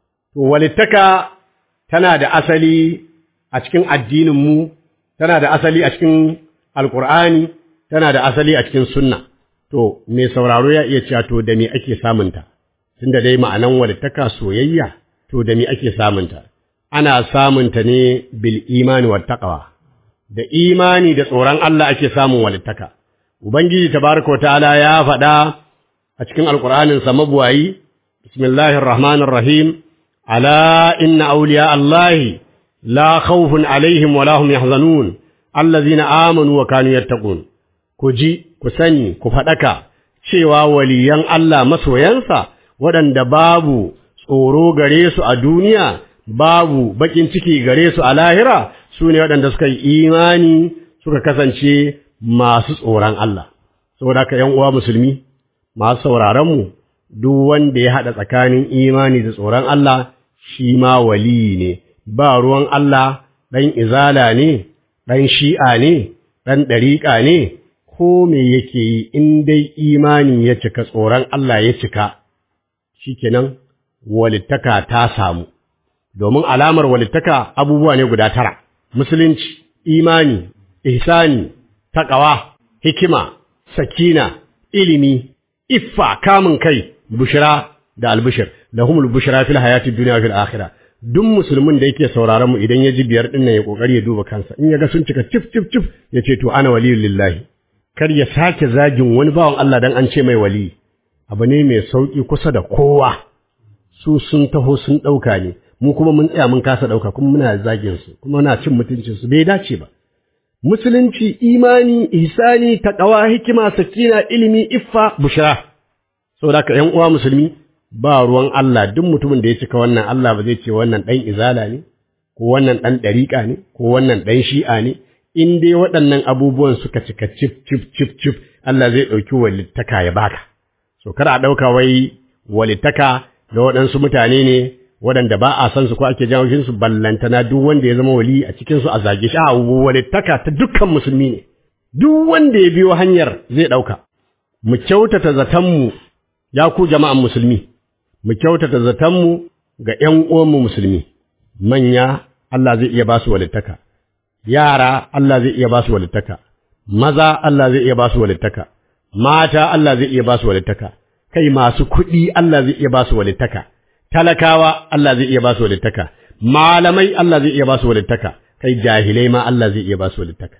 ولتك تنادى أصلي أتكن الدين مو tana da asali a cikin alqur'ani tana da asali a cikin sunna to me sauraro ya iya cewa to da me ake samunta tunda dai ma'anan walittaka soyayya to da me ake samunta ana samunta ne bil imani wat taqwa da imani da tsoron Allah ake samun walittaka ubangiji tabaraka ta'ala ya faɗa a cikin alqur'anin sa mabuwayi bismillahir rahmanir rahim ala inna awliya allahi la khawfun alaihim wa lahum yahzanun allazina amanu wa kanu yattaqun ku ji ku sani ku faɗaka cewa waliyan Allah masoyansa waɗanda babu tsoro gare su a duniya babu bakin ciki gare su a lahira su ne waɗanda suka yi imani suka kasance masu tsoron Allah saboda ka ‘yan uwa musulmi masu sauraronmu duk wanda ya haɗa tsakanin imani da tsoron Allah shi ma waliyi ne ba ruwan Allah ɗan izala ne ɗan shi'a ne ɗan ɗariƙa ne ko me yake yi in dai imani ya cika tsoron Allah ya cika shikenan walittaka ta samu domin alamar walittaka abubuwa ne guda tara musulunci imani ihsani taqwa hikima sakina ilimi iffa kamun kai bushra da albishir lahumul bushra fil hayatid dunya fil akhirah duk musulmin da yake sauraron mu idan ya ji biyar din nan ya kokari ya duba kansa in ya ga sun cika cif cif cif ya ce to ana waliyul lillahi kar ya sake zagin wani bawan Allah dan an ce mai wali abu ne mai sauki kusa da kowa su sun taho sun dauka ne mu kuma mun tsaya mun kasa dauka kuma muna zagin su kuma muna cin mutuncin su bai dace ba musulunci imani ihsani taqwa hikima sakina ilimi iffa bushra saboda ka ƴan uwa musulmi ba ruwan Allah duk mutumin da ya cika wannan Allah ba zai ce wannan dan izala ne ko wannan dan dariƙa ne ko wannan dan shi'a ne in dai waɗannan abubuwan suka cika cif cif cif cif Allah zai ɗauki walittaka ya baka so kada a ɗauka wai walittaka ga waɗansu mutane ne waɗanda ba a san su ko ake jawo su ballantana duk wanda ya zama wali a cikin su a zage shi a walittaka ta dukkan musulmi ne duk wanda ya biyo hanyar zai ɗauka mu kyautata zatanmu ya ku jama'an musulmi mu kyautata zatanmu ga ƴan uwanmu musulmi manya Allah zai iya ba su walittaka yara Allah zai iya ba su walittaka maza Allah zai iya ba su walittaka mata Allah zai iya ba su walittaka kai masu kuɗi Allah zai iya ba su walittaka talakawa Allah zai iya ba su walittaka malamai Allah zai iya ba su walittaka kai jahilai ma Allah zai iya ba su walittaka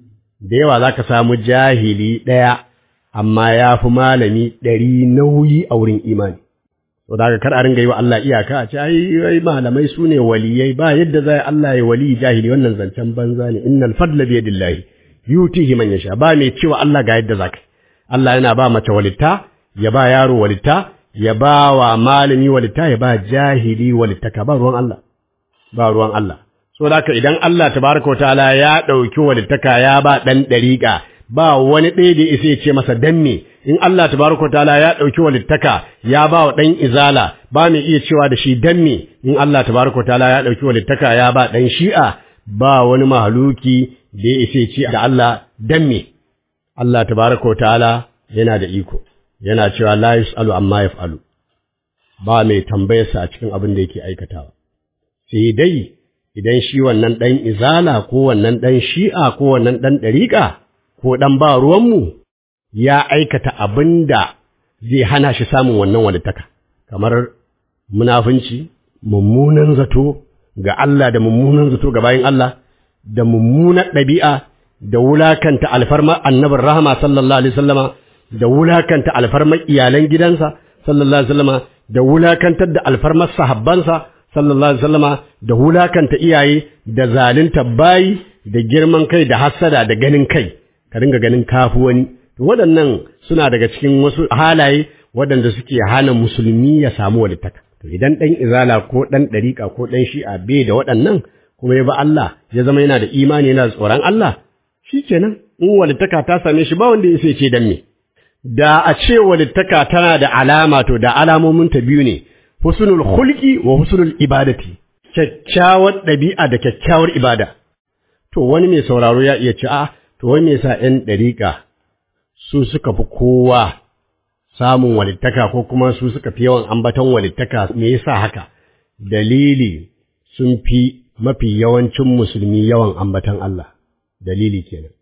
da yawa zaka samu jahili ɗaya amma ya fi malami ɗari nauyi a wurin imani to daga kar a ringa yi wa Allah iyaka a ce ai malamai su ne waliyai ba yadda zai Allah ya wali jahili wannan zancen banza ne innal fadla bi yadillahi yutihi man yasha ba mai cewa Allah ga yadda zaka Allah yana ba mace walitta ya ba yaro walitta ya ba wa malami walitta ya ba jahili walittaka ba ruwan Allah ba ruwan Allah so da idan Allah tabaraka wa ta'ala ya dauki walittaka ya ba dan dariƙa ba wani ɗaya da isa ya ce masa dan me in Allah tabaraka ta'ala ya ɗauki walittaka ya ba wa ɗan izala ba mai iya cewa da shi dan me in Allah tabaraka ta'ala ya ɗauki walittaka ya ba ɗan shi'a ba wani mahaluki da ya isa ya ce da Allah dan me Allah tabaraka ta'ala yana da iko yana cewa la yus'alu amma yaf'alu ba mai tambayarsa a cikin abin da yake aikatawa sai dai idan shi wannan ɗan izala ko wannan ɗan shi'a ko wannan ɗan ɗariƙa ko ɗan ba ruwanmu ya aikata abin da zai hana shi samun wannan walittaka, kamar munafunci, mummunan zato ga Allah da mummunan zato ga bayan Allah, da mummunan ɗabi'a da wulakanta alfarmar annabin rahama sallallahu alaihi sallama, da wulakanta alfarmar iyalan gidansa sallallahu alaihi sallama, da wulakantar da alfarmar sahabbansa sallallahu alaihi sallama, da wulakanta iyaye, da zalunta bayi, da girman kai, da hassada, da ganin kai. ka dinga ganin kafu wani waɗannan suna daga cikin wasu halaye waɗanda suke hana musulmi ya samu walittaka to idan ɗan izala ko ɗan ɗariƙa ko ɗan shi'a bai da waɗannan kuma ya ba Allah ya zama yana da imani yana da tsoron Allah shi kenan in walittaka ta same shi ba wanda ya sai ce dan me da a ce walittaka tana da alama to da alamomin ta biyu ne husnul khulqi wa husnul ibadati kyakkyawar ɗabi'a da kyakkyawar ibada to wani mai sauraro ya iya ce a to wai me yasa ‘yan ɗariƙa su suka fi kowa samun walittaka ko kuma su suka fi yawan ambaton walittaka me yasa haka dalili sun fi mafi yawancin musulmi yawan ambaton Allah dalili kenan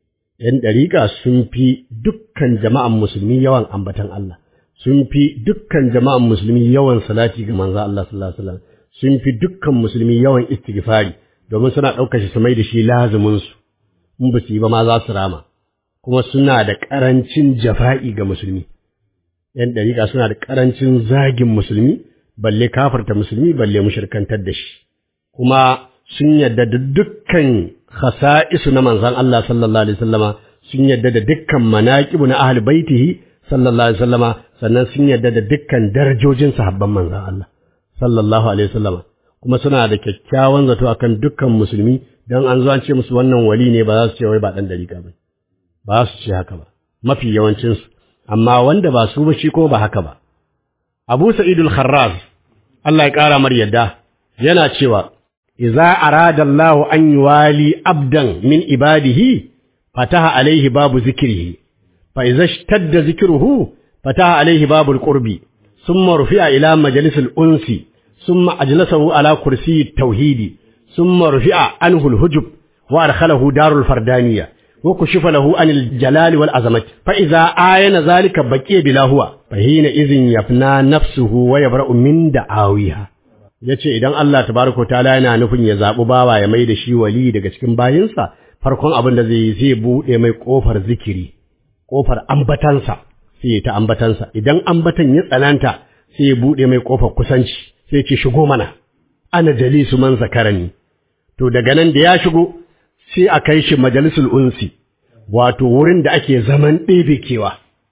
‘yan ɗariƙa sun fi dukkan jama'an musulmi yawan ambatan Allah, sun fi dukkan jama'an musulmi yawan salati ga manzo Allah sallallahu alaihi wasallam, sun fi dukkan musulmi yawan istighfari domin suna ɗaukar shi su mai da shi lazumin su, in ba su yi ba ma za su rama, kuma suna da ƙarancin jafa'i ga musulmi. ‘Yan ɗariƙa suna da ƙarancin zagin musulmi, balle kafarta musulmi, balle mushirkantar da shi. Kuma sun yadda da dukkan khasa'isu na manzan Allah sallallahu alaihi wasallama sun yadda da dukkan manaqibu na ahli baitihi sallallahu alaihi wasallama sannan sun yadda da dukkan darajojin sahabban manzan Allah sallallahu alaihi wasallama kuma suna da kyakkyawan zato akan dukkan musulmi dan an zo an ce musu wannan wali ne ba za su ce wai ba dan dariƙa ba ba su ce haka ba mafi yawancin su amma wanda ba su ba shi ko ba haka ba Abu Sa'idul Kharraz Allah ya kara mar yadda yana cewa إذا أراد الله أن يوالي عبدا من عباده فتح عليه باب ذكره فإذا اشتد ذكره فتح عليه باب القرب ثم رفع إلى مجلس الأنس ثم أجلسه على كرسي التوحيد ثم رفع عنه الهجب وأدخله دار الفردانية وكشف له عن الجلال والعظمة فإذا آين ذلك بكي بلا هو فحينئذ يفنى نفسه ويبرأ من دعاويها ya ce idan Allah tabaraka ta'ala yana nufin ya zaɓi bawa ya mai da shi wali daga cikin bayinsa farkon abin da zai yi zai buɗe mai ƙofar zikiri ƙofar ambatansa sai ta ambatansa idan ambatan ya tsananta sai ya buɗe mai ƙofar kusanci sai ce shigo mana ana jalisu man zakarani to daga nan da ya shigo sai a kai shi majalisul unsi wato wurin da ake zaman ɗebe kewa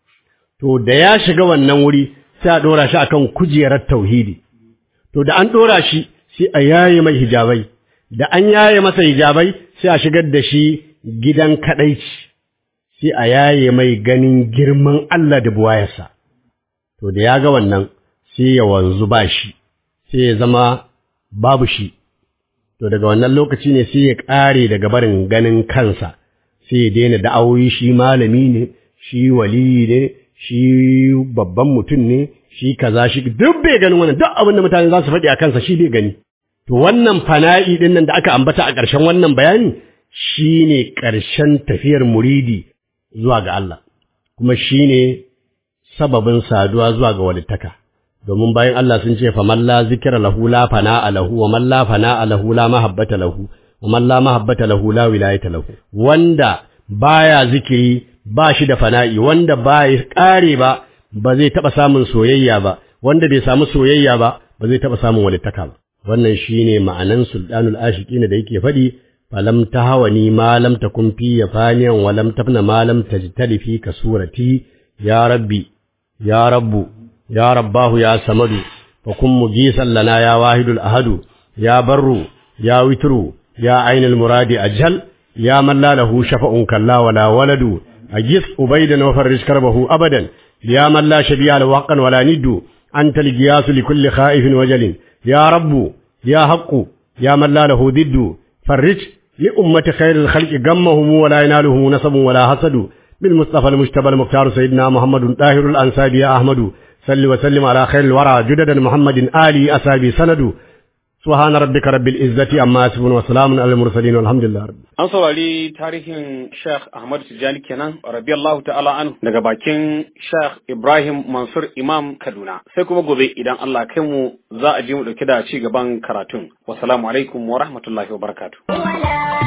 to da ya shiga wannan wuri sai a ɗora shi akan kujerar tauhidi to da an ɗora shi sai a yaye mai hijabai da an yaye masa hijabai sai a shigar da shi gidan kaɗaici sai a yaye mai ganin girman Allah da buwayarsa to da ya ga wannan sai ya wanzu ba shi sai ya zama babu shi to daga wannan lokaci ne sai ya ƙare daga barin ganin kansa sai ya daina da'awoyi shi malami ne shi wali ne shi babban mutum ne shi kaza shi duk bai ganin wannan duk abin da mutane za su faɗi a kansa shi bai gani to wannan fana'i din nan da aka ambata a ƙarshen wannan bayani shine ƙarshen tafiyar muridi zuwa ga Allah kuma shine sababin saduwa zuwa ga walittaka domin bayan Allah sun ce fa man la zikra lahu la fana lahu wa man la fana lahu la mahabbata lahu wa man la mahabbata lahu la wilayata lahu wanda baya zikiri ba shi da fana'i wanda ba ya ƙare ba ba zai taɓa samun soyayya ba wanda bai samu soyayya ba ba zai taɓa samun walittaka ba wannan shine ma'anan sultanul ashiqina da yake faɗi falam tahawani ma lam takun fi yafaniyan wa lam tabna ma lam tajtali fi kasurati ya rabbi ya rabbu ya rabbahu ya samadu fa kun mugisan lana ya wahidul ahadu ya barru ya witru ya ainul muradi ajal ya man la lahu shafa'un kalla wala waladu أجس أبيدا وفرج كربه أبدا يا من لا شبيه له حقا ولا ند أنت القياس لكل خائف وجل يا رب يا حق يا من لا له ضد فرج لأمة خير الخلق غمهم ولا يناله نصب ولا حسد بالمصطفى المجتبى المختار سيدنا محمد طاهر الأنساب يا أحمد صل وسلم على خير الورى جددا محمد آلي أسابي سند سبحان ربك رب العزة عما يصفون وسلام على المرسلين والحمد لله رب An saurari tarihin Sheikh Ahmad Tijjani kenan radiyallahu ta'ala anhu daga bakin Sheikh Ibrahim Mansur Imam Kaduna. Sai kuma gobe idan Allah kai mu za a ji mu dauke da ci gaban karatun. Wassalamu alaikum wa rahmatullahi wa barakatuh.